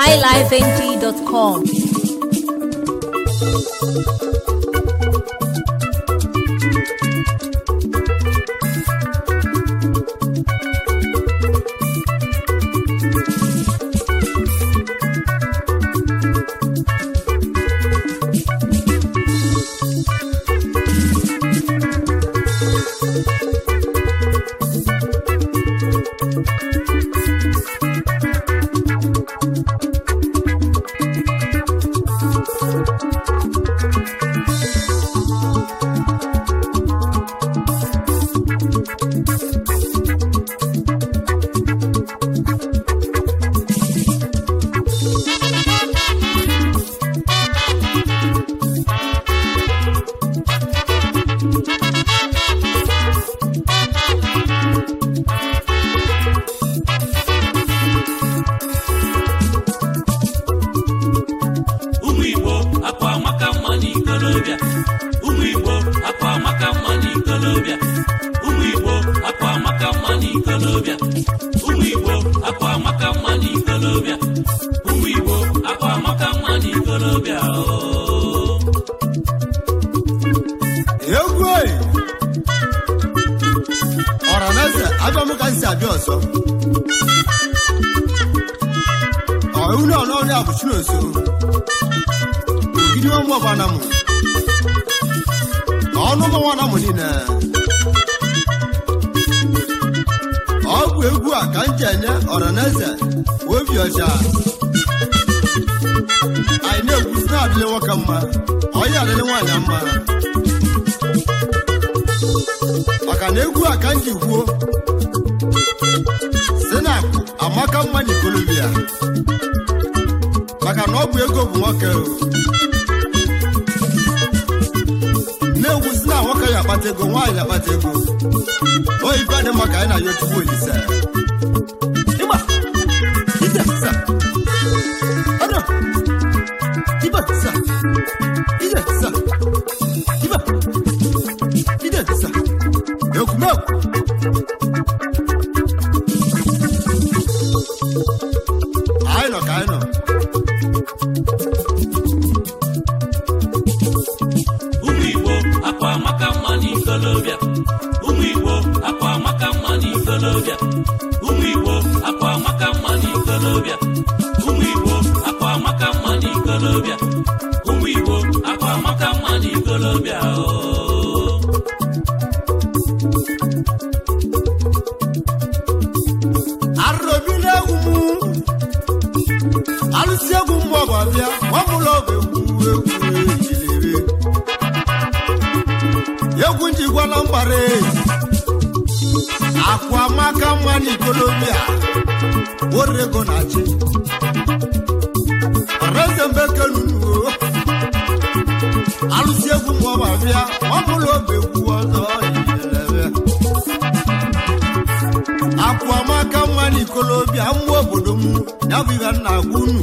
highlifeng.com. ụmụ igbo akwa amaka mma n'ikolobịa ụmụ igbo akwa amaka mma n'ikolobịa ụmụ igbo akwa amaka mma n'ikolobịa ụmụ igbo akwa amaka mma n'ikolobịa ụmụ igbo akwa amaka mma n'ikolobịa ooo egwu oyi ọraneze abịa m ka m si abịa ọzọ ọhụrụ ọnọrị abụchi n'oso ogidi ụmụ ọbana m ọnụ ụmụ nwana m niile ọ bụ egwu a ka m ji enye ọraneze obi ọcha anyị na-egwusi na-adịrị nwoke mma onye adịrị nwaanyị mma maka na egwu a ka m ji kwuo si na akụ amaka mma n'ikolobia maka na ọ bụ ego bụ nwoke o. na-egwu si na nwoke ya akpata ego nwaanyị akpata ego oyibe dị maka anyị na-ayọ chukwu olise Ịgba! Ije! Sa! Ọdụ! Ibe! Sa! Ije! Sa! Ibe! Ije! Sa! Ekwumekwu! anyị nọ ka anyị nọ ụmụ igbo akwa amaka mma n'ikolobịa ụmụ igbo akwa amaka mma n'ikolobịa ụmụ igbo akwa amaka mma n'ikolobịa ụmụ igbo akwa amaka mma n'ikolobịa ụmụ igbo akwa amaka mma n'ikolobịa ooo arụrụbila egwu m alụsi egwu mmụ ọgụ abịa nwamụlọ bụ egwu egwu ejilere egwu njigwala mgbara eji akwa maka mma n'ikolobia orego na chi ọreze mbekenunuo alụsi egwu mmụ ọgụ abịa nwamụlọ bụ egwu ọzọ ejilere akwa maka mma n'ikolobia mmụọ obodo m ya bụ ihe nna agwa unu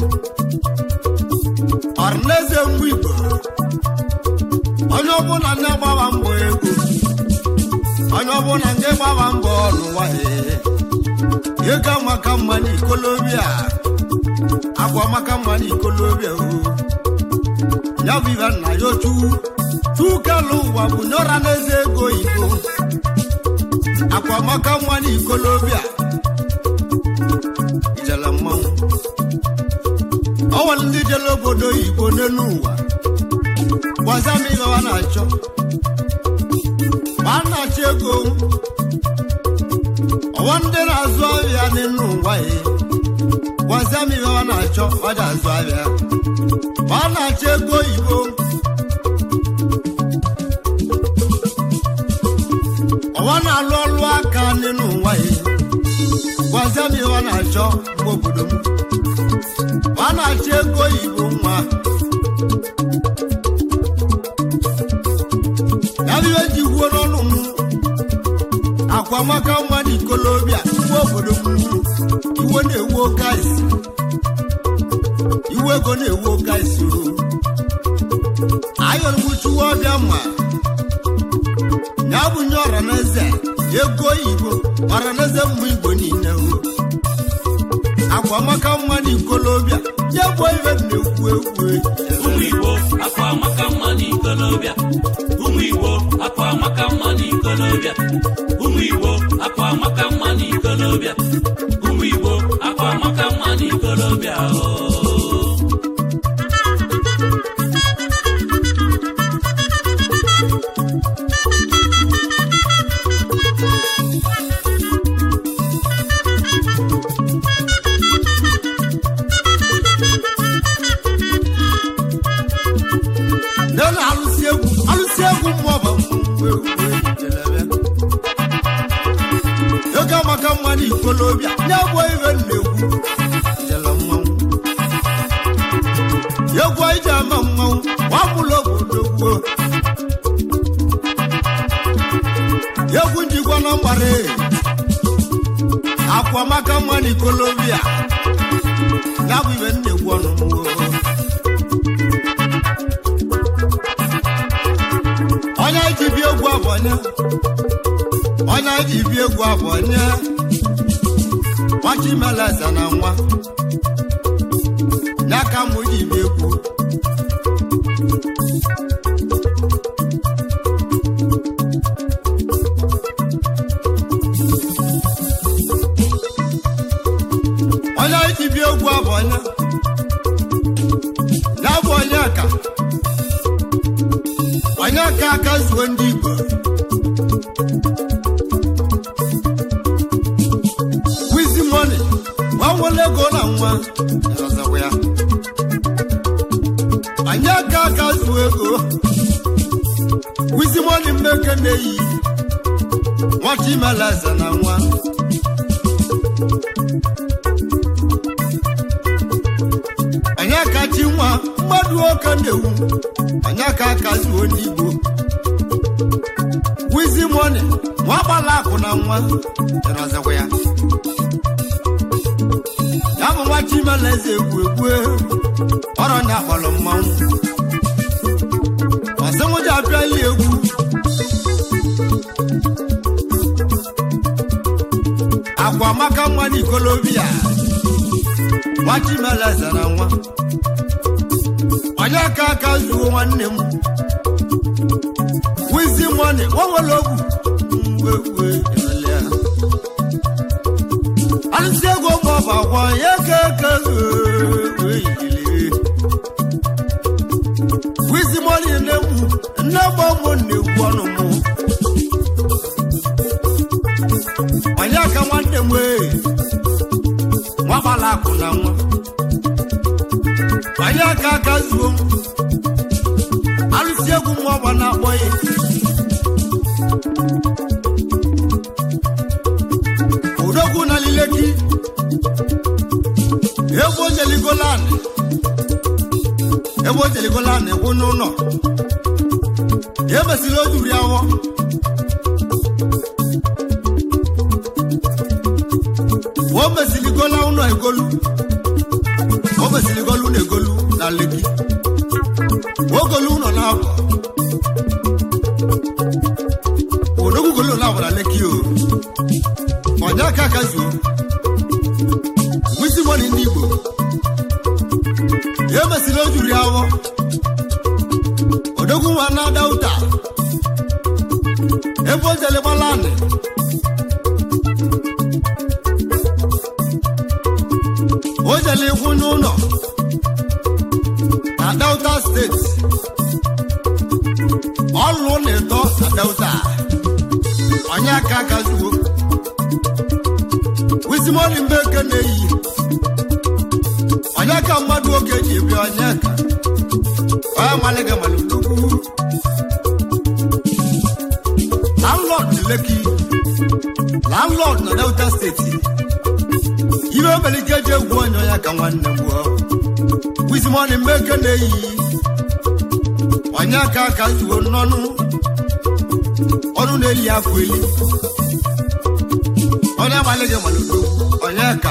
ọrịnaeze mgbe igbo onye ọbụla ndị gbaba mbọ ego onye ọbụla ndị gbaba mbọ n'ụwa ee. ego maka mma n'ikolobia akwa maka mma n'ikolobia o ya bụ ihe nna ya ochu chukelu ụwa bụ nyọra n'eze ego igbo akwa maka nwa n'ikolobia ijele mmanwụ ọ nwere ndị jele obodo oyibo n'elu ụwa gwaza m ihe ọ na-achọ ma a na-achọ ego ọwa ndị na-azụ ahịa n'elu ụwa ya gwaza m ihe ọ na-achọ ọ dị azụ ahịa ma a na-achọ ego oyibo ọwa na-alụ ọlụ aka n'elu ụwa ya gwazie m ihe ọ na-achọ mgbe obodo m ma a na-achọ ego oyibo nwa ya bụ ihe ji gwuo n'ọnụ m akwa maka nwa n'ikolobia mgbe obodo m iwe na-ewu oke aisi iwe ego na-ewu oke aisi o ayọrụgbuchuwa ọbịa ma ya bụ nye ọranaeze ego oyibo ọranaeze mmụ igbo niile o akwa maka mma n'ikolobịa ya bụ ibe m na-ekwu ekwu ụmụ igbo akwa amaka mma n'ikolobịa ụmụ igbo akwa amaka mma n'ikolobịa ụmụ igbo akwa amaka mma n'ikolobịa ụmụ igbo akwa amaka mma n'ikolobịa oo. nne na-alụsi egwu alụsi egwu mmụọba ego amaka mma n'ikolobịa ya bụ ibe m na-ekwu jele mmanwụ egwu anyị ji ama mmanwụ gbapụla obodo gboo egwu njikwa na mgbara akwa maka mma n'ikolobịa ya bụ ibe m na-ekwu ọnụ mgbo onye ji bi egwu abọnya onye ji bi egwu abọnya nwachimeleze na nwa ya ka mụ ji bi egwu onye ji bi egwu abọnya ya bụ onye ka onye ka aka zuo ndị igbo wizi moni gbanwere ego na nwa ọzọkwa ya onye ka aka zuo ego wizi moni mmeke na-eyi nwata imela eze na nwa onye ka chi nwa mmadụ oke na-ewu onye ka aka zuo ndị igbo wizi moni nwa gbala akụ na nwa jere ọzọkwa ya ya bụ nwa chimela eze egwu egwu ọrọ nya akpọrọ mmanwụ ọsịmụja apịa ya egwu agwa maka nwa n'ikolobia nwa chimela eze na nwa onye aka aka zuo nwanne m wizi moni nwanwere ogwu mgbe elele alụsị ego ma ọ bụ agwa ya ka aka wizi moni na-egwu nne gbamụ na-egwu ọnụ mụ onye aka nwanne m ee nwa gbala akụ na nwa onye aka aka zuo m alụsị egwu ma ọ bụ na-akpọ ya odogwu na lileki ebe o jeligolanị ebe o jeligolanị kwụ n'ụlọ ya emesịrị o juru ya awọ o mesịrịgola ụlọ egolu o mesịrịgola ụlọ egolu na leki ogolu ụlọ na-abụ odogwu golu na-abụ na leki o onye aka aka zuo wisi mọni ndị igbo ya emesịrị o juru ya awọ odogwu nwa na-ada ụta ebe o jele gbalanị o jele ikwu n'ụlọ na delta steeti ọlụ na-eto na delta onye aka aka zuo wisimoli mbeke na-eyi onye ka mmadụ oge ji ebi onye ka onye maliga malụlugwu landlord na leki landlord na delta steeti ibe obelike ji egwu onye onye ka nwanne m gbuo wisimoli mbeke na-eyi onye ka aka zuo n'ọnụ ọnụ na-eli afọ eli onye amaliga malụlugwu onye ka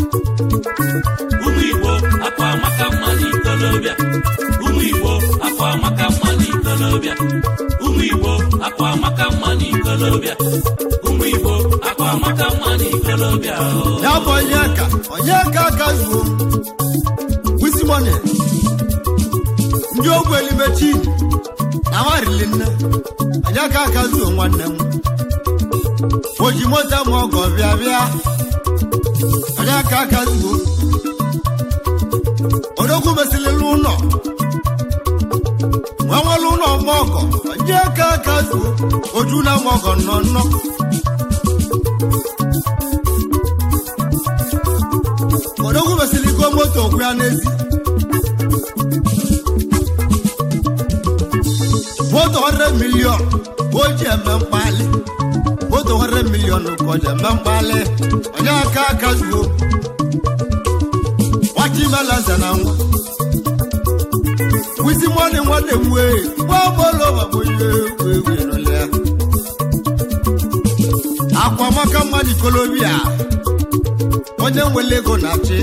ụmụ igbo akwa amaka mma n'ikolobịa ụmụ igbo akwa amaka mma n'ikolobịa ụmụ igbo akwa amaka mma n'ikolobịa ụmụ igbo akwa akwa maka mma n'ikolobịa o. ya bụ onye ka onye ka aka zuo wisimoni ndị ogwu elimechi na nwarili nne onye ka aka zuo nwanne m o ji moto ma ọgọ bịa bịa onye ka aka zuo odogwu mesịrịla ụlọ nwa nwere ụlọ ma ọgọ onye ka aka zuo oju na ma ọgọ nnọ nnọ odogwu mesịrị go moto okwu ya n'ezi moto 100 milion ka o ji eme mkpali moto 100 milion ka o ji eme mkpali onye aka aka zuo nwata imeleze na nwa wisi mọni nwanne m wee gbamolo babonye egwu egwu ịrụlịa akwa maka mmadụ ikolobia onye nwere ego na-achị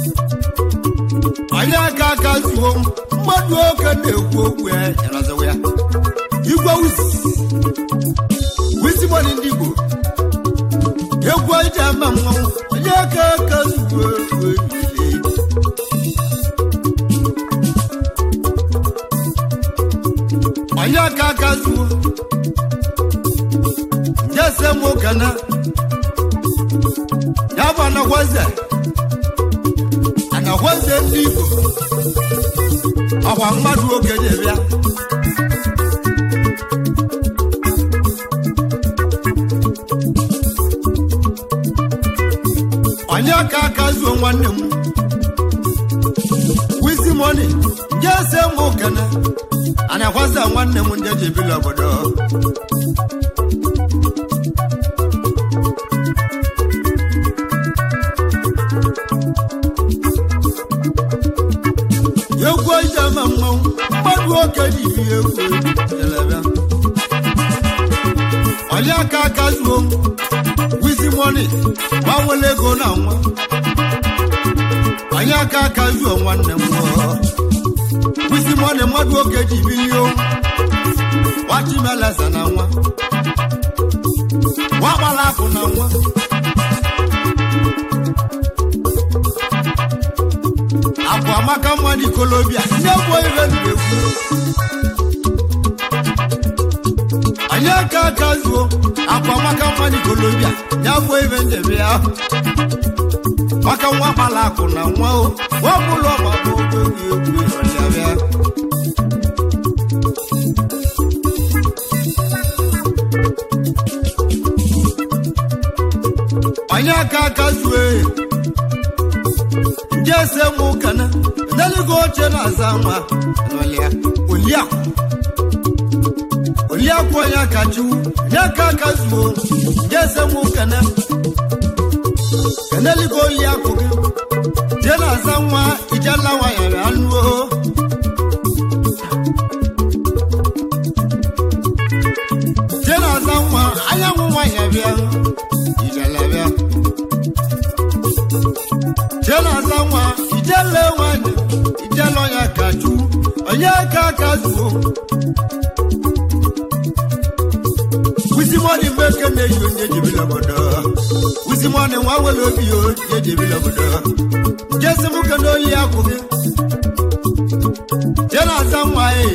onye aka aka zuo mmadụ oke na-ekwu okwu ya ịrazawa ya igwe wizi wizi mọni ndị igbo egwu ije ama mmanwụ onye aka aka zuo egwu ehihie onye aka aka zuo jese m okene ya bụ anagwaze anagwaze ndị igbo ọkwa mmadụ okenye bịa onye aka aka zuo nwanne m wizi moni jese m okene anagwaze nwanne m ndị ji ebili obodo egwu ijema mmanwụ mmadụ oke ji bi egwu jelebe onye aka aka zuo wizi moni gbanwere ego na nwa onye aka aka zuo nwanne m nwụọ wizi moni mmadụ oke ji bilio wachimeleze na nwa nwa gbara akụ na nwa akwa amaka mma n'ikolobia ndị bụ ibe na-ekwu anyị aka aka zuo akwa amaka mma n'ikolobia ya bụ ibe ndebe ya maka nwa gbara akụ na nwa o wapụlụ ọgbakọ ogbe egwu ọlịabịa anyị aka aka zue ndị ese nwe ụkana ndeligo oche na-aza nwa n'ọlịa oliakụ oliakụ onye aka chiwu nye aka aka zuo ndị ese nwe ụkana keneligo oliakụ gị je na-aza nwa ijela nwanyere anụo je na-aza nwa anyanwụ nwanyị bịa ijele bịa jelaza nwa ijele nwanyị ijele onye ka chu onye aka aka zuo wisimoni mbeke na-eyi onye jebile obodo wisimoni nwa were obi ya onye jebile obodo jesimuke n'oli akwụ gị jelaza nwa e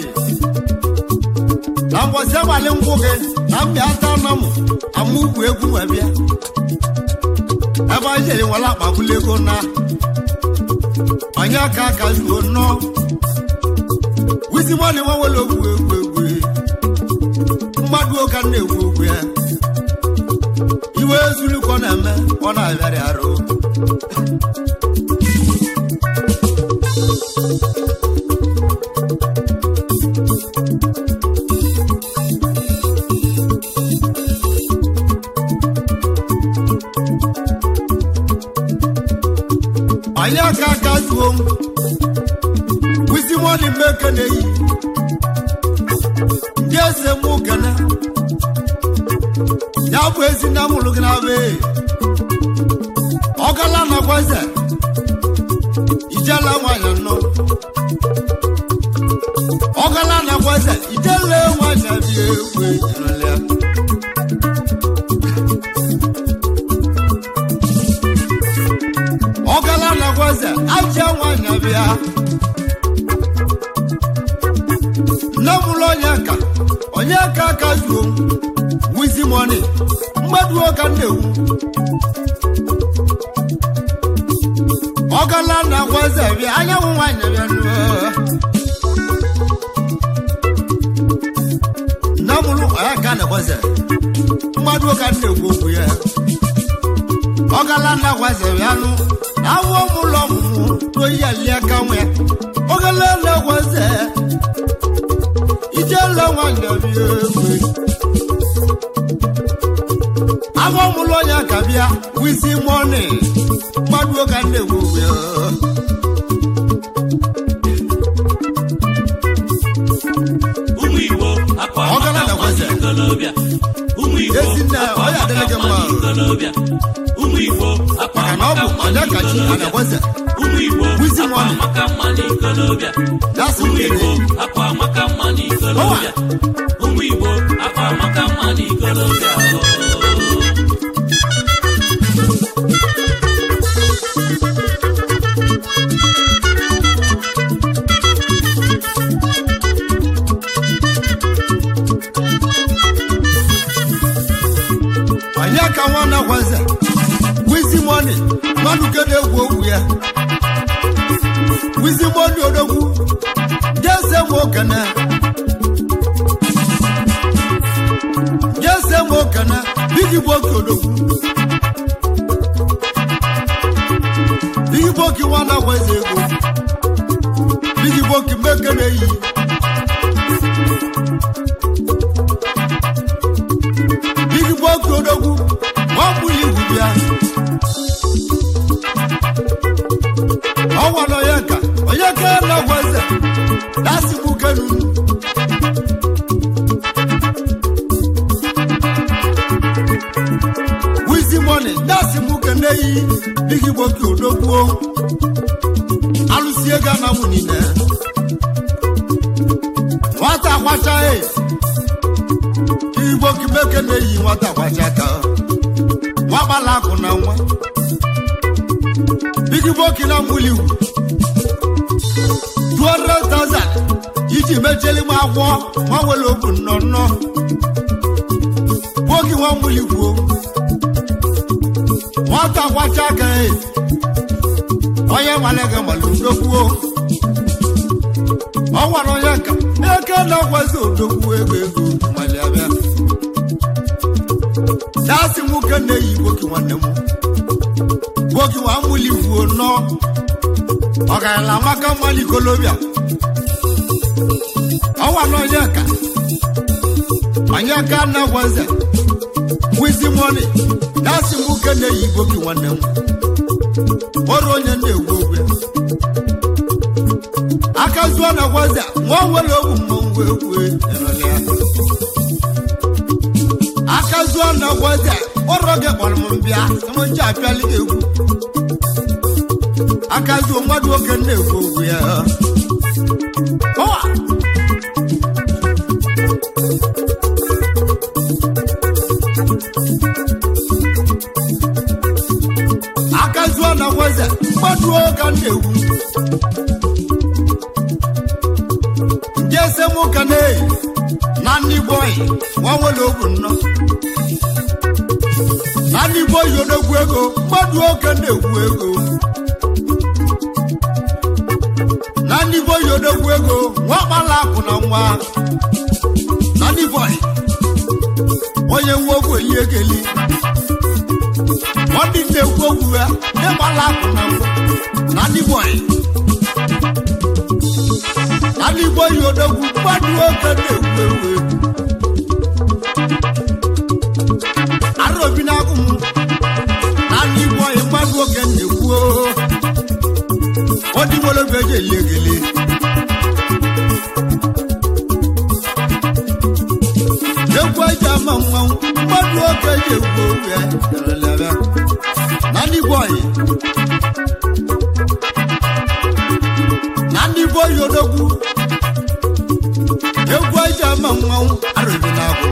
na mbọsi abalị nkwụ gị na mbịa ata na mụ amụ ugwu egwu nwe bịa ebe anyị jere nwere akpagbula ego na onye aka aka zuo nnọọ wisimoni nwa were ogwu egwu egwu mmadụ ụka na-egwu ogwu ya iwe ezulukọ na-eme ọ na-abịarị arụ anyị aka aka zuo wisimoni mmeke na-eyi ndị eze mụ kene ya bụ ezi na mụrụ gị na be ọgala nakwa eze ijela nwanyị nọ ọgala nakwa eze ijele nwanyị bi egwu ejirila eze ajịa nwanyị bịa nne m ụlọ onye ka onye ka aka zuo wizi mọni mmadụ ka m na-ewu ọgala na agwa eze bịa anyanwụ nwanyị bịa nụ nne m ụlọ onye ka na-agwa eze mmadụ ka m na-ekwu okwu ya ọgala na agwa eze bịa nụ awọ m ụlọ ọmụmụ n'oyi alia ka nwe ọgala na agwa eze ijele nwanyị bịa egbe agwọ m ụlọ onye ka bịa wizi mọni mmadụ ka m na-ekwu okwu ya ụmụ igbo akwa Ọ gara maka na mma kweze. n'ikolobịa ụmụ igbo Ezinne, akwa ọ ya adịrị maka gị mma mma. n'ikolobịa ụmụ igbo akwa maka na ọ maka bụ mma onye ka chi a n'ikolobịa na-agwa eze ụmụ igbo Wizi akwa money. maka mma n'ikolobịa dasị ụmụ mmiri igbo akwa maka mma n'ikolobịa ụmụ igbo akwa maka mma n'ikolobịa onye ka nwa na-agwa eze wizi mọni mmadụ ke na-egwu okwu ya wizi mọni odogwu jese m okene jese m okene bigi boki odogwu bigi boki nwa na-agwa eze ego bigi boki meke na-eyi bigi boki odogwu nwa mbuli igwu bịa ọnwa na onye ka onye ka na-agwa eze dasị m kenunu wizi mọni dasị m kene yi bigi boki odogwuo alụsi ego na mụ niile nwata kwacha e igbo kimeke na-eyi nwata kwacha ka nwa gbala akụ na nwa bigi boki na mbuli iwu 200,000 iji mecheli m agwọ nwa nwere obu nnọnnọ bogi nwa mbuli kwuo nwata kwacha aka e onye nwale gị mara udokwuo ọ gwara onye ka eke na-agwazi odogwu ego ego mali abịa dasị nwoke na-eyi boki nwanne m boki nwa mbuli kwuo nọ ọgarala maka mmali kolobia ọ gwara onye ka onye ka na-agwazi wizi mọni dasị nwoke na-eyi boki nwanne m ọrụ onye na-egwu ogwe aka zuo na gwaza nwa nwere ogwu mmanwụ egwu erọlị ya aka zuo na gwaza ọrụ oge kpọrọ m mbịa nji apịali gị egwu aka zuo mmadụ oke na-egwu ogwu ya Ọwa! aka zuo na gwaza mmadụ oge na-egwu jese nwoke na-eyi na ndị bọyị nwa nwere ogwu nnọ na ndị bọyị odogwu ego mmadụ oke na-egwu ego na ndị bọyị odogwu ego nwa kpala akụ na nwa na ndị bọyị onye nwa ogwu eli egeli ọ ndị na-ekwu okwu ya ndị gbala akụ na nwa na ndị bọyị ndị igbo yi odogwu mmadụ oge na-egwu ewu arobi na-agụ m na ndị igbo yi mmadụ oge na-egwu odimolobe eji eli egele egwu eji ama mmanwụ mmadụ oge eji egwu owu ya derelere na ndị igbo yi na ndị igbo yi odogwu egwu eji ama mmanwụ arụbi na-agụ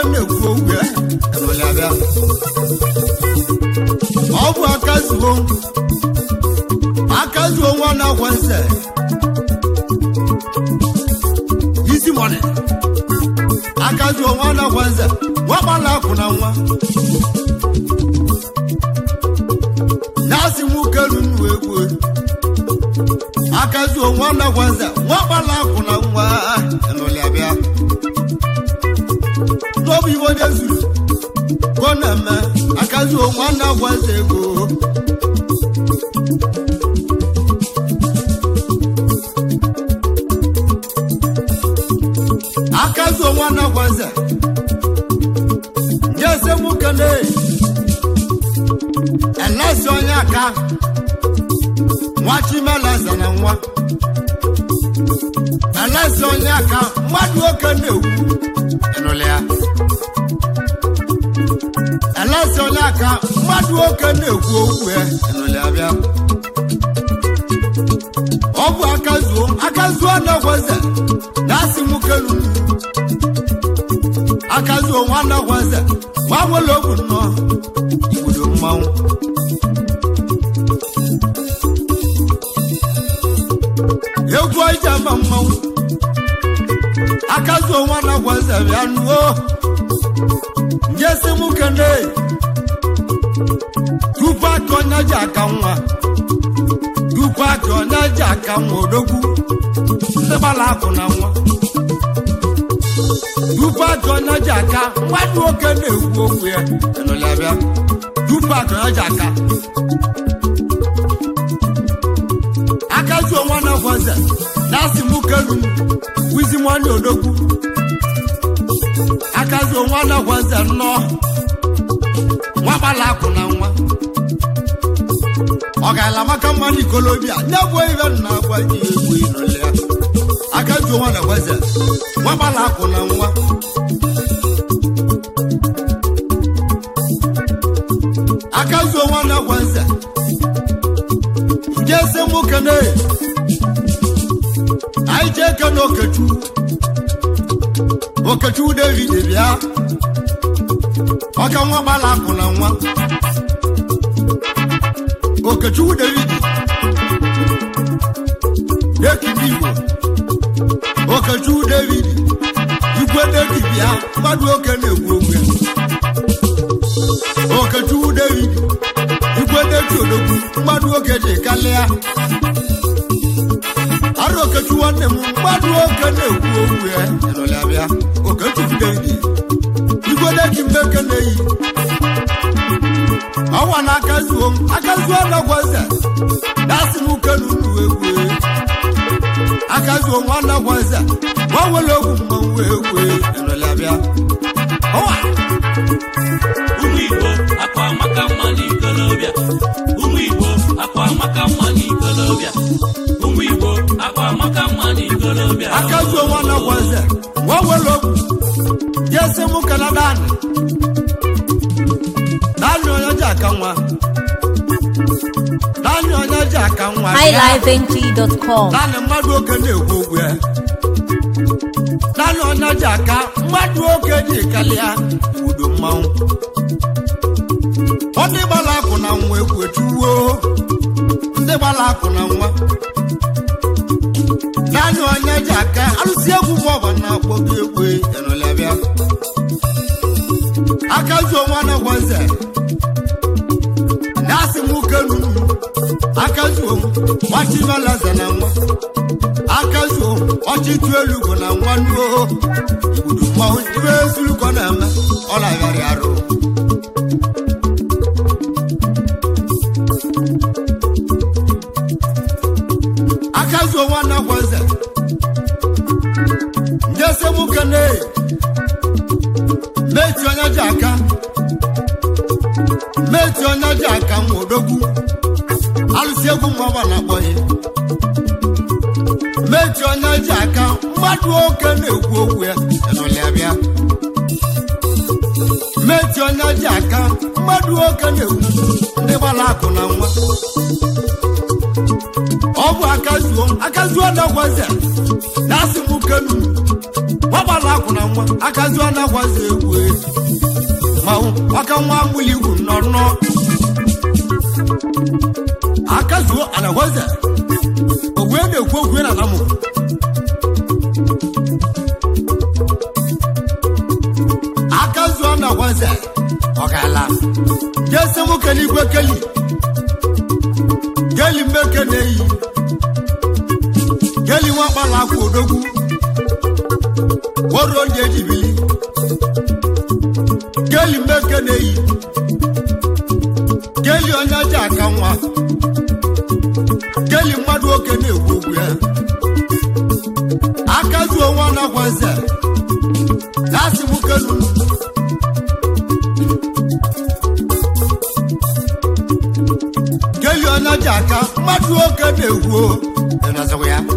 na-ekwu okwu ya enwere abịa ọ bụ aka zuo aka zuo nwa na-agwa nse isi mọni aka zuo nwa na-agwa nse nwa gbala akwụ na nwa na-asị nwoke runu egwu aka zuo nwa na-agwa nse nwa gbala akwụ na nwa enwere abịa n'obi igbo onye zuru ka ọ na-eme aka zuo nwa na-agwa nse ego aka zuo nwa na-agwa nse nye ese nwoke na elesi onye aka nwa chimeleze na nwa elesi onye aka mmadụ oke na-ekwu ịnụlị ya elesi onye aka mmadụ oke na-ekwu okwu ya ịnụlị ya bịa ọ bụ aka zuo aka zuo na-egweze na-asị nwoke lulu aka zuo nwa na-egweze nwa nwere ogwu nnọọ igbudo mmanwụ egwu ije ama mmanwụ aka zuo nwa na-egweze bịa nuo njesi m kene tupu aka onye ji aka nwa tupu aka onye ji aka nwa odogwu ndị gbara akụ na nwa tupu aka onye ji aka mmadụ nwoke na-ekwu okwu ya enụlị abịa tupu aka onye ji aka aka zuo nwa na gwaze na-asị m kelu wizi nwanne odogwu aka zuo nwa na gwaze nnọọ nwa gbara akụ na nwa ọ gaala maka mmanụ ikolobia nye bụ ihe nna agwa ji egwu ịnụlị ya aka zuo nwa na gwaze nwa gbara akụ na nwa aka zuo nwa na gwaze nje se mụ kene anyị jee kene okechukwu okechukwu david bịa ọka nwa gbara akụ na nwa okechukwu david ekiri igbo okechukwu david igwe david bịa mmadụ oke na-ekwu okwu ya okechukwu david igwe david odogwu mmadụ oke dị kalịa arụ okechukwu nwanne m mmadụ oke na-ekwu okwu ya ịnụlị abịa okechukwu david igwe david mmeke na-eyi ọnwa na aka zuo m aka zuo anagwaze dasị m uke na unu egwu aka zuo nwa anagwaze nwa nwere ogwu mmanwụ egwu ịnụlị abịa ọnwa ụmụ igbo akwa amaka mma n'ikolobịa ụmụ igbo akwa amaka mma n'ikolobịa ụmụ igbo akwa amaka mma n'ikolobịa aka zuo nwa anagwaze nwa nwere ogwu jesi m kana dani dani onye ji aka nwa dani onye ji aka nwa bịa. highlifeng.com. naanị mmadụ oke na-ekwu okwu ya naanị onye ji aka mmadụ oke ji kalịa udo mmanwụ ọ ndị gbara akụ na nwa ekwu etuwo ndị gbara akụ na nwa naanị onye ji aka arụsị egwu maọbụ na-akpọ gị egwu enụlebịa aka zuo nwa na gwaze na-asị m uke nunu aka zuo m gbachibalaza na nwa aka zuo ọchị tụ elu bụ na nwa nuo igbudu mmanwụ ibe ezulukọ na-eme ọ na-agharị arụ aka zuo nwa na gwaze njese nwoke na meti onye ji aka meti onye ji aka nwa odogwu alụsị egwu mmọba na-akpọ ya meti onye ji aka mmadụ oke na-ekwu okwu ya ịnụlịa bịa meti onye ji aka mmadụ oke na-ekwu ndị gbara akụ na nwa ọ bụ aka zuo aka zuo na gwaze na asị m kenu nwa gbara akụ na nwa akazu anakwazi egwu manwụ aka nwa agbụli igwu nnọrọ akazuo anakwazi ogwe na-ekwu okwu na anamụ akazuo anakwazi ọ ga-ala jesi mụ kele igwe keli geli mmeke na-eyi geli nwa kpala akwa odogwu woro ndị ejibili geli mmeke na-eyi geli onye ji aka nwa geli mmadụ oke na-ekwu okwu ya akazuo nwa nakwaze na-asị m kelu geli onye ji aka mmadụ oke na-ekwu ịnọzikwa ya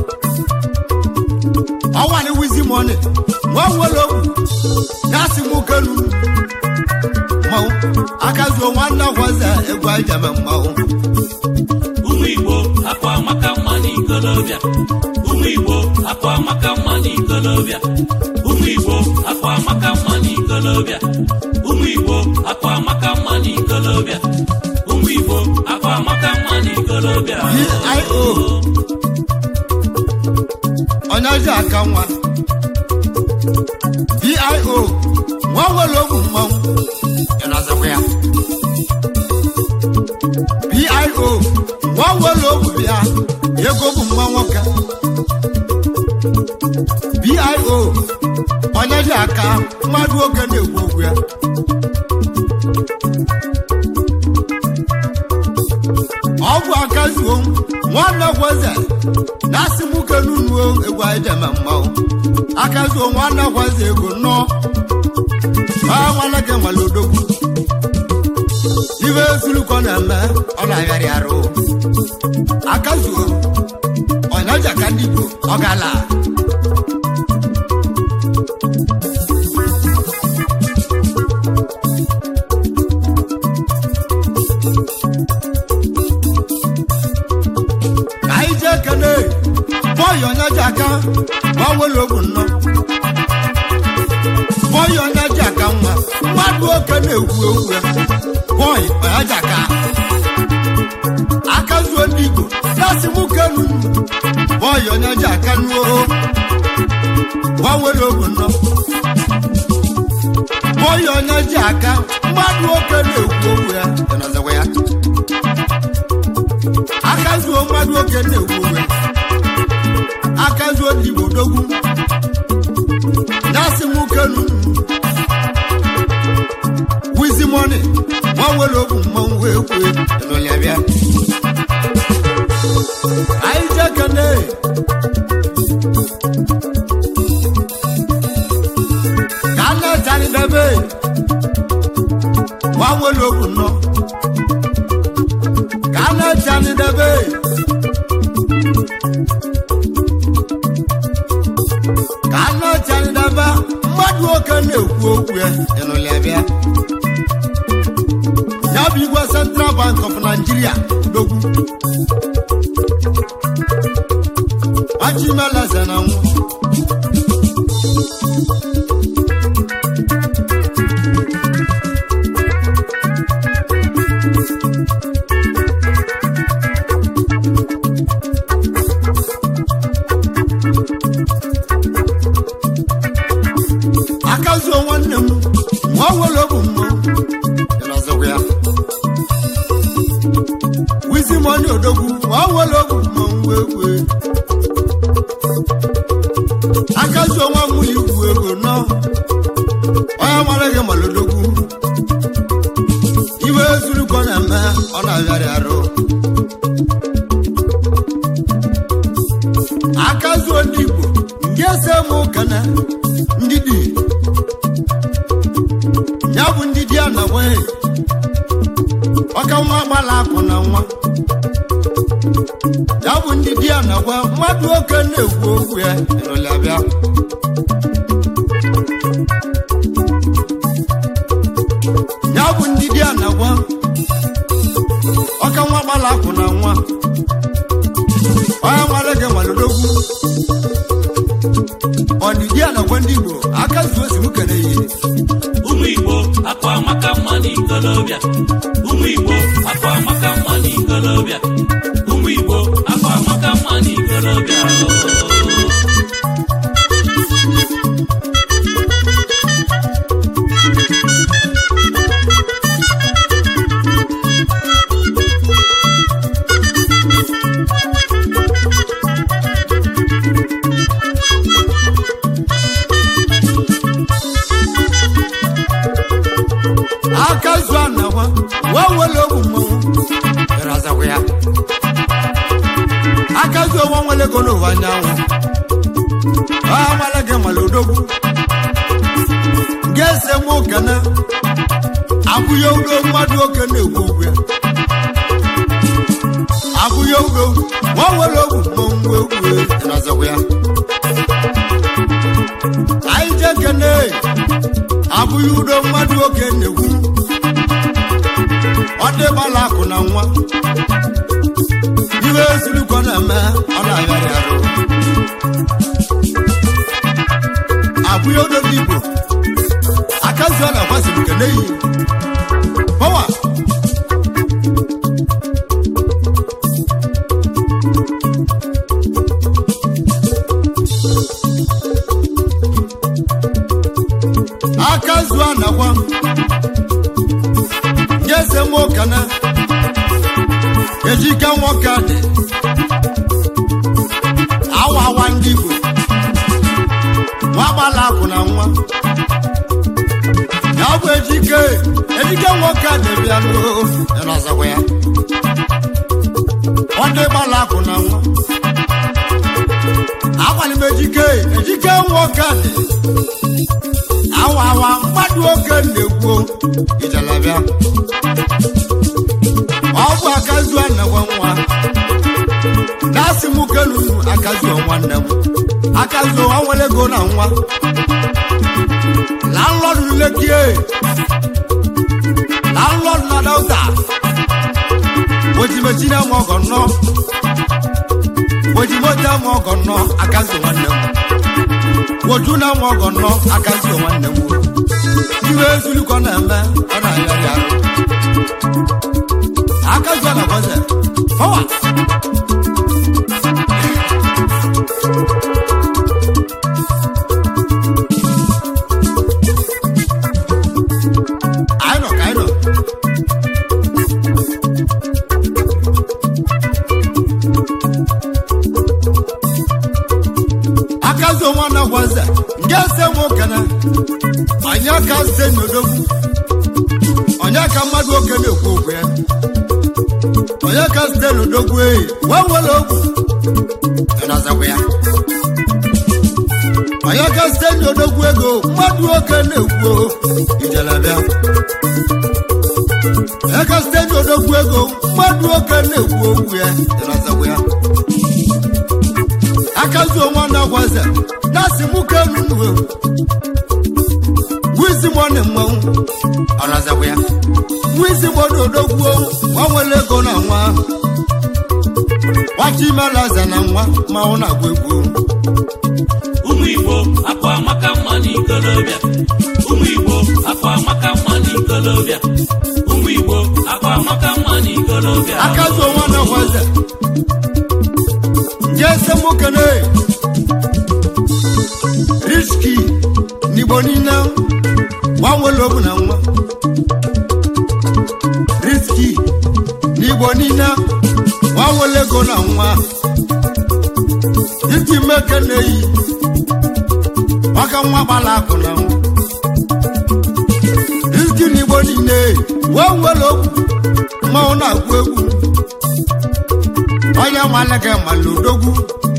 ọnwa ni wizi mọni nwa nwere ogwu na-asị m kelu mmanwụ akazuo nwanne gwaze egwu ajame mmanwụ ụmụ igbo akwa amaka mma n'ikolobịa ụmụ igbo akwa amaka mma n'ikolobịa ụmụ igbo akwa amaka mma n'ikolobịa ụmụ igbo akwa amaka mma n'ikolobịa ụmụ igbo akwa amaka mma n'ikolobịa dio onye ji aka nwa dio nwa nwere ogwu mmanwụ ịnọzikwa ya bio nwa nwere ogwu bịa ego bụ mma nwoke bio onye ji aka mmadụ oge na-ekwu okwu ya ọ bụ aka zuo nwanne gwaze na-asị m kelunuo egwu anyị jeme mmanwụ aka zuo nwanne gwaze ego nnọọ aa nwanne gị nwere odogwu ibe ezulukọ na-eme ọ na-agharị arụ aka zuo onye ji aka ndị igbo ọ gala ka anyị jee kene bọyị onye ji aka gbanwere ogwu nnọọ bọyị onye ji aka nwa mmadụ oke na-ekwu okwu ya bọyị onye ji aka aka zuo ndị igbo na-asị m kenu bọyị onye ji aka nuo gbanwere ogwu nnọọ bọyị onye ji aka mmadụ oke na-ekwu okwu ya ịnọzikwa ya aka zuo mmadụ oke na-ekwu okwu ya aka zuo ndị igbo dogwu na-asị m kenu wizi mọni nwa nwere ogwu mmanwụ wee kwue ịnụlịa bịa anyị jee kene ka a na-echari debe nwa nwere ogwu nnọọ ka a na-echari debe ka a na-echari debe mmadụ oke na-ekwu okwu ya ịnụlịa bịa ya bụ igwe central bank of nigeria dogwu achimeleze na nwụ akazuo nwanne m nwa nwere ogwu mmụọ ịnọzikwa ya wizi mọni odogwu nwa nwere ogwu mmụọ wee wee akazuo nwa nwunye igwu ego nọ onye mara gị mara odogwu iwe ezurukọ na-eme ọ na-agharị arụ akazuo ndị igbo nke ese m ụkana ndị dị ya bụ ndị di ya na nwee ọka nwa agbala akụ na nwa ya bụ ndị di ya na gwa mmadụ oke na-ekwu okwu ya ịrụlị bịa ya bụ ndị di ya na gwa ọka nwa agbala akụ na nwa onye nwere gị nwalodogwu ọdịdị a nakwa ndị igbo aka n'ikolobịa ụmụ igbo akwa amaka mma n'ikolobịa ụmụ igbo akwa amaka mma n'ikolobịa aka zu anawa wee wele ogwu mmanwụ bịara azakwa ya aka zu onwe nwere ego n'ụwa anyanwụ ọ amala gị mala odogwu ga-ese m ụkana abụghị udo mmadụ oke na-egwu ogwu ya abụghị udo nwa nwere ogwu mmanwụ egwu bịara azakwa ya anyị jee kene abụghị udo mmadụ oke na-egwu ọ dịbala akụ na nwa iwe ezurukọ na-eme ọ na-agharị arụ abụghị odo ndị igbo akazi ọ na-agbaziri nke n'eyi pọwa aka zuo anakwa nye eze nwoke na ejike nwoke dị awa awa ndị igbo nwa gbala akụ na nwa ya bụ ejike ejike nwoke dị bịa n'ọzọkwa ya ọ dị gbala akụ na nwa agwalị m ejike ejike nwoke dị awa awa mmadụ oke na-ekwu ijalabịa ọ bụ akazu anagwa nwa na-asị m kelunu akazuo nwanne m akazuo nwa nwere ego na nwa landlọdụ lekie landlọdụ na dauta ojimechina m ọgọ nnọ ojimote m ọgọ nnọ akazuo nwanne m woju na m ọgọ nnọ akazuo nwanne m iwe ezulikọ na-eme ọ na-ayarị arụ akazuo na gwaze fọwa anyị nọ ka anyị nọ akazi onwe na gwaze nke ese m okene onye ka se n'odogwu onye ka mmadụ oke na-ekwu okwu ya onye ka site n'odogwu eyi wee were ogwu ịnazakwa ya onye ka site n'odogwu ego mmadụ oke na-ekwu ijelebịa onye ka site n'odogwu ego mmadụ oke na-ekwu okwu ya ịnazakwa ya akazuo nwanne gwaze na-asị mụ ka enunuwe wizi mọni mmanwụ ọrazakwa ya wizi mọni odogwuo nwa nwere ego na nwa wachi imelaza na nwa mmanwụ na-agwa egwu ụmụ igbo akwa amaka mma n'ikolobịa ụmụ igbo akwa amaka mma n'ikolobịa ụmụ igbo akwa amaka mma n'ikolobịa akazuo nwanne gwaze nje ese mokene riski n'igbo niile nwa nwere obu na nwa riski n'igbo niile nwa nwere ego na nwa iti mmeke na-eyi maka nwa gbala akụ na nwa riski n'igbo niile nwa nwere obu mmanwụ na-agwụ egwu onye nwanne gị mala odogwu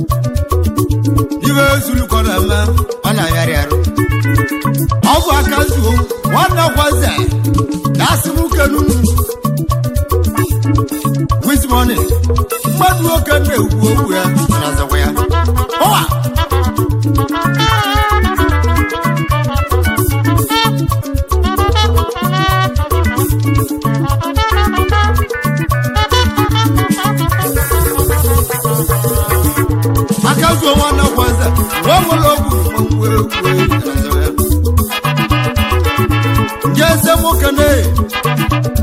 iwe ezulukọ na-eme ọ na-ayarị arụ ọ bụ aka zuo nwanne gwaze na-asị m kenunu wismoni mmadụ nwoke na-ekwu okwu ya na-azakwa ya ụwa aka zuo nwanne gwaze nwa nwere ogwu mmanwụ egwu na-azakwa ya nje eze nwoke na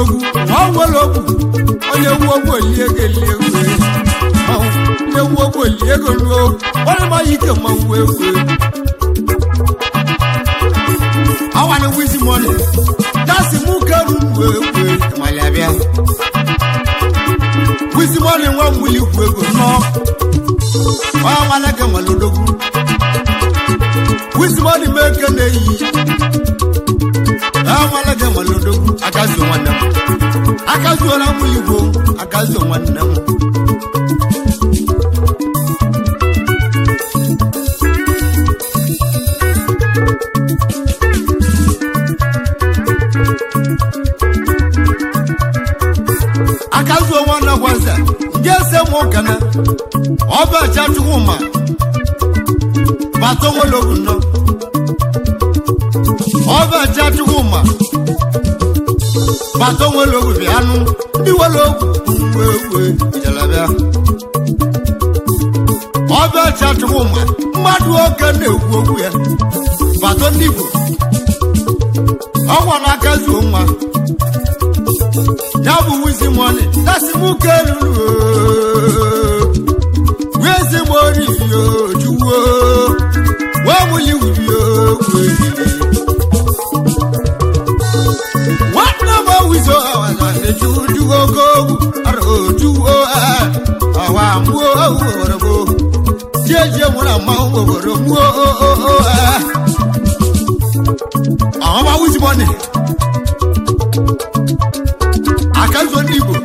odogwu ma ọ nwere ogwu onye wu ogwu elie ego elie ego onye wu ogwu elie ego nuo onye ma ike ma nwe egwu awani wizi mọni dasi mú kẹrù wéwé ìmàlẹ̀ abíá wizi mọni wọn múli wéwé nọ wọn amalẹkẹ wọn lódógún wizi mọni mẹkẹ n'eyi wọn amalẹkẹ wọn lódógún akazu wọn nẹmu akazu wọn múli wo akazu wọn nẹmu. akazu onwe na gwaza ndị ese mụ kana ọba cha chukwu ma bata nwere ogu nọ ọba cha chukwu ma bata nwere ogu bịa anụ ndị nwere ogu wee wee jalabịa ọba cha chukwu ma mmadụ oke na-ekwu okwu ya bata ndị igbo ọgwa na akazu nwa ya bụ wizi mọni dasi mụ kelulu wizi mọni yo juwo wee mụli wuli ogwe nwanne m wizo awaza eju juwo kogu aro juwo awa mụo oworobo jeje nwere ma oworo mụo àwọn máa wizi mọni akazu ndị igbo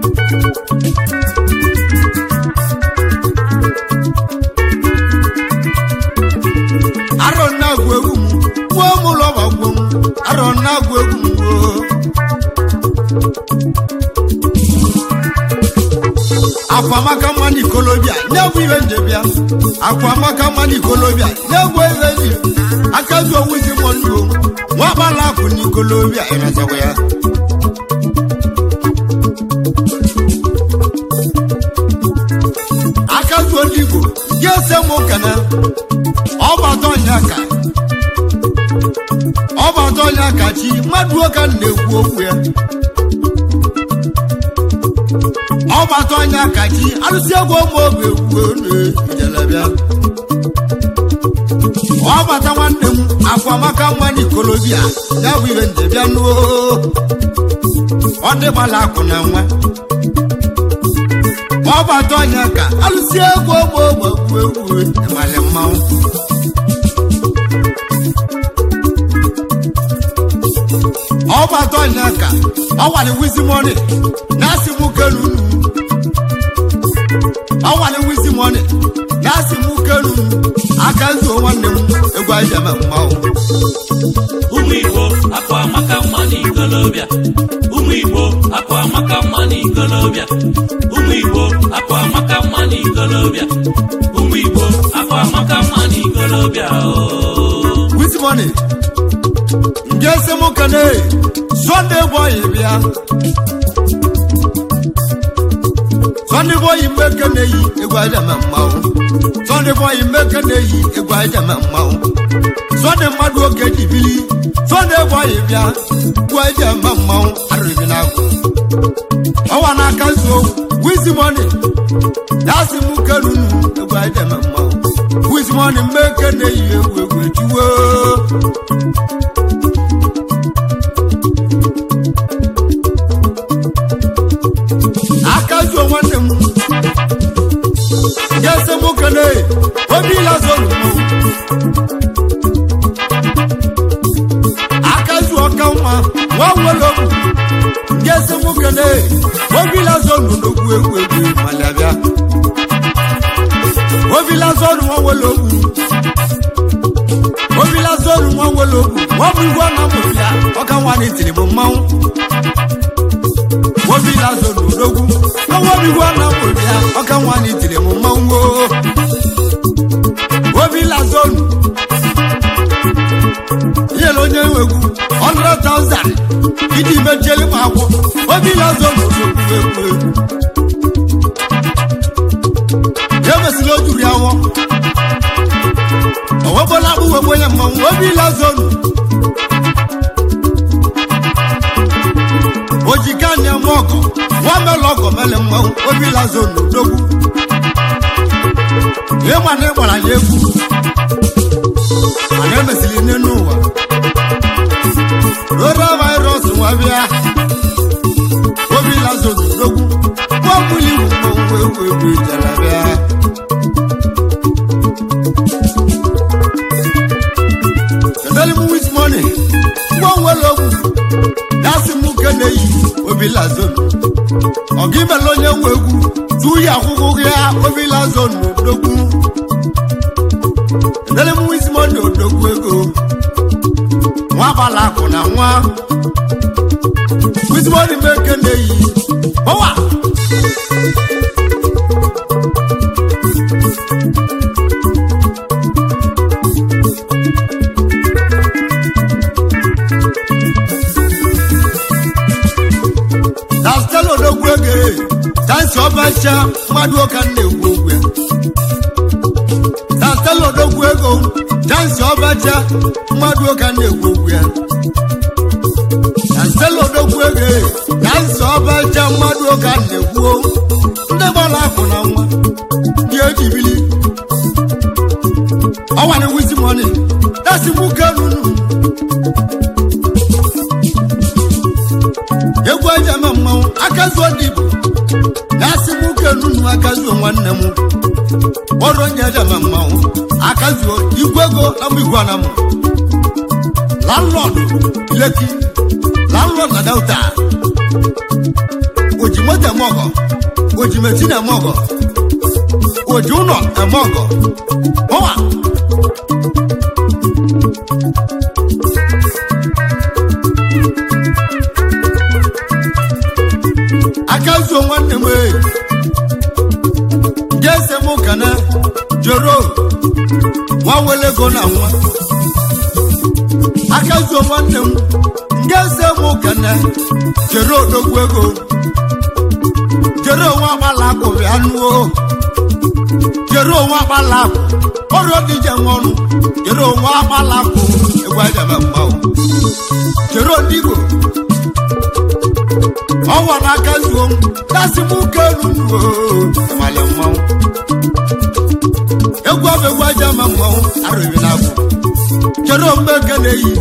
arọ na-agụ egwu m gwuo m ụlọ ma gwuo m arọ na-agụ egwu m gwuo akwamaka mmanụ ikolobịa nye-egwu ihe njebịa akwamaka mmanụ ikolobịa nye-egwu ihe nji akazu owuzi mọ ndụ nwa agbala akụ n'ikolobịa ịrazawa ya akazu ndị igbo ga-ese m ụkana ọbata ọnya ka ọbata ọnya ka chi mmadụ ụka na-ekwu okwu ya ọbata ọnya ka chi arụsị egwu ụmụ oge ekwu na-ejelebịa ọbata nwanne m akwamaka nwa n'ikolobịa ya bụ ihe njebịa nuo ọ dịgbala akụ na nwa ọbata ọnya ka alụsị egwu ogbe ogbe egwu egwu ịmalị mmanwụ ọbata ọnya ka ọwali wizi mọni na-asị mụ kelunu ọwali wizi mọni na-asị mụ kelunu aka nzuo nwanne m egwu anyị eme mmanwụ ụmụ igbo akụ amaka mma n'ikolobịa ụmụ igbo akụ amaka mma n'ikolobịa ụmụ igbo akụ amaka mma n'ikolobịa ụmụ igbo akụ amaka mma n'ikolobịa ooo wizi mọni nje sị mụ kene sọnde bọyị bịa sọnde bọyị mmeke na-eyi egwu anyị eme mmanwụ sọnde bọyị mmeke na-eyi egwu anyị eme mmanwụ sọnde mmadụ oge dibili sọnde bọyị bịa egwu anyị eme mmanwụ arịrị n'agwụ ọwa n'aka nso wizi mọni dasị mụ kerunu egwu anyị eme mmanwụ wizi mọni mmeke na-eyi egwu egwu ejuwo akazuo nwanne m ga-ese m kene obi lazoro akazuo ọka nwa nwa nwere okwu ga-ese m kene obi lazoro n'ogwu egwu egwu malabịa obi lazoro nwa nwere okwu obi lazoro nwa nwere okwu nwa bụ igwe na mụrụ ya ọka nwa na itiri bụ mmanwụ obi lazoro n'ogwu ọnwa bigwa na mụrụ ya ọka nwa na itiri m mmanwụ oo. obi lazoro nyere onye nwegwu 100,000 iji mechieli m akwụ obi lazoro n'ogwu egwu egwu emesịla o juru ya nwọ owebola akpụ wegbu onye mmanwụ obi lazoro o ji ịmalị mmanwụ obi lazo n'odogwu ịma na ịgbara ya egwu mana emesiri nne n'ụwa rora virus nwa bịa obi lazo n'odogwu gbọgbuli mmanwụ egwu egwu ijere bịa kedere m wit money ngwa nwere ogwu dasị m ke na-eyi obi lazo ọga imela onye nwe egwu tu ya akwụkwọ ya obi lazo n'odogwu kedere m wit money odogwu ego nwa gbala akụ na nwa wit money m eke na-eyi ọwa na stela odogwu ego tansi ọbacha mmadụ ụka na-ekwu okwu ya na stela odogwu ego tansi ọbacha mmadụ ụka na-ekwu okwu ya na stela odogwu ego tansi ọbacha mmadụ ụka na-ekwu ndị gbara akụ na nwa ndị ejibili ọnwa na wizi mọni dasi nwoke nunu egwu eji eme mmanwụ akazuo ndị igbo na-asị nwoke nunu akazuo nwanne m ọrụ onye eji eme mmanwụ akazuo igwe ego na mụ igwe anamụ landlord leki landlord na delta oji moto eme ọgọ oji metin eme ọgọ oji ụlọ eme ọgọ ọwa akazuo nwanne m ee jese mụ kana joro nwa wele ego na nwa akazuo nwanne m jese mụ kana jero odogwu ego jero nwa agbala akụ bịa nuo jero nwa agbala akụ ọrụ dije nwa ọrụ jero nwa agbala akụ egwu ajaba mgbanwe jero ndị igbo ọnwa n'aka zuo m dasị m ụka elu mali mmanwụ egwu ọbụ egwu aja ma mmanwụ arụbi na abụ chere mgbe nke na-eyi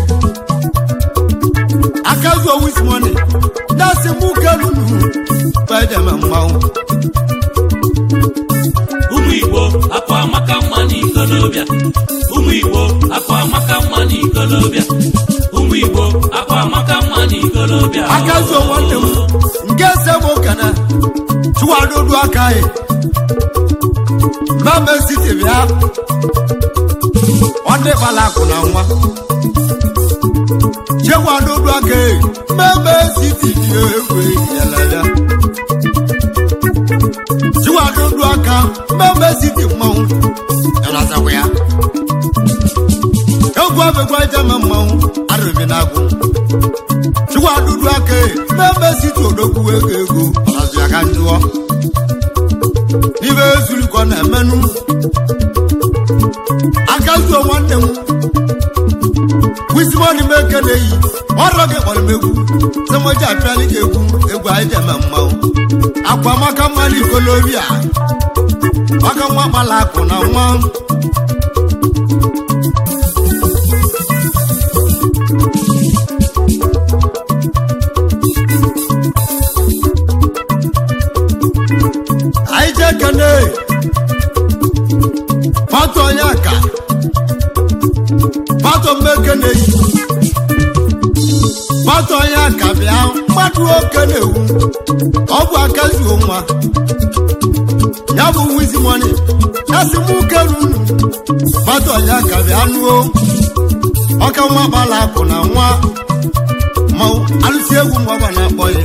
aka zuo wismoni dasị m ụka elu gbaja ma mmanwụ ụmụ igbo akwa amaka mma n'ikolobịa ụmụ igbo akwa amaka mma n'ikolobịa ụmụ igbo akwa amaka mma n'ikolobịa aka zuo nwanne m nke ese m ụka na chụwadodu aka anyị mama siti bịa ọdị kpala akụ na nwa chekwadodu aka anyị mama siti dị egwu yala ya chụwadodu aka mama siti mmanwụ yanazakwa ya egwu abegwa jama mmanwụ arụbi na agwụ chukwu adụdụ aka mmemme site odogwu ego ego ọnazụ ya ka njụọ n'ibe ezurikọ na-emenụ aka zuo nwanne m wisimoni m eke na-eyi ọrọ gị kpọrọ m egwu semoji apịali gị egwu egwu anyị ji eme mmanwụ akwa maka mmanụ ikolobia maka nwa gbala akụ na nwa anyị jee kene pátó onye aka pátó mmeke na-eyi pátó onye aka bịa mmadụ oke na-ewu ọ bụ aka zuo nwa ya bụ wizi mọni ya si mụ kerunu pátó onye aka bịa nuo ọka nwa gbala akụ na nwa mmanwụ alụsi egwu mgbaba na-akpọ ya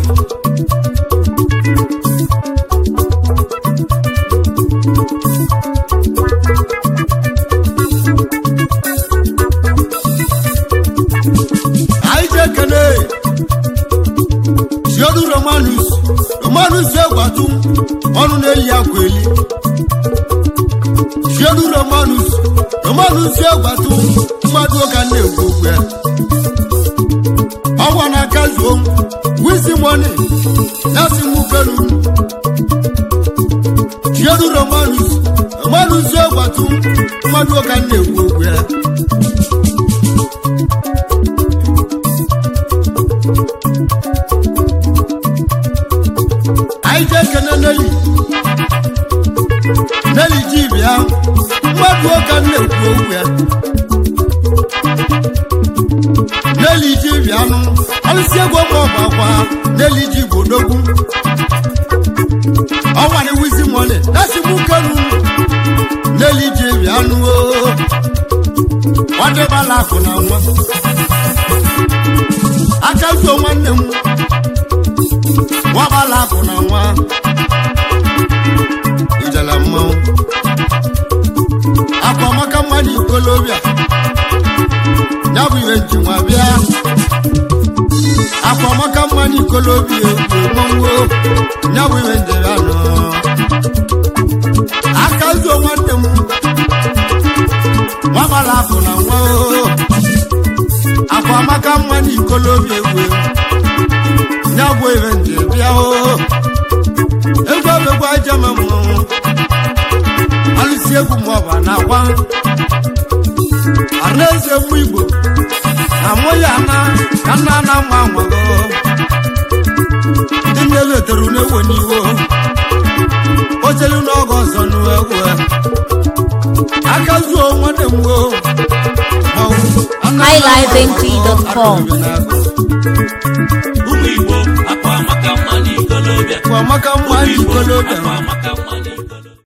anyị ji ekene jiodu romanus romanus egwatu ọnụ na-eyi akwa eli jiodu romanus romanus egwatu mmadụ ụka na-egwu okwu ya ọgwa na aka zuo m wisi moni na si mụ kelu chinedu romanus romanus ogwatu mmadụ ụka m na-ekwu okwu ya anyị jee kene neli neli ji bịa mmadụ ụka m na-ekwu okwu ya neli ji bịa nụ alụsị egwu ọgba ọgba akwa neli ji bụ odogwu ọnwa ni wizi mọni lẹsi mú kẹnu n'eli ji bịa nụ o nwanne bala akụ na nwa aka so nwanne m nwa bala akụ na nwa ijele mmanwụ akwa maka mmadụ ikolobịa ya bụ ihe nji nwa bịa akwa maka mmadụ ikolobịa egwu mmanwụ ya bụ ihe njere anọ aka zuo nwanne m nwabala akụ na nwa o akwa maka mmadụ ikolobịa egwu ya bụ ihe nje bịa o egwu abegwu ajama mmanwụ alụsi egwu maọbụ na akwa anaeze mụ igbo na mụ ya na ka nna na mma nwago ndị nne letere n'ewe n'iwo ochelu n'oge ọzọ n'egwu aka zuo nwanne m wo highlifeng.com ụmụ igbo akwa amaka mma n'ikolobịa kwa maka mma ụmụ igbo n'ikolobịa akwa amaka mma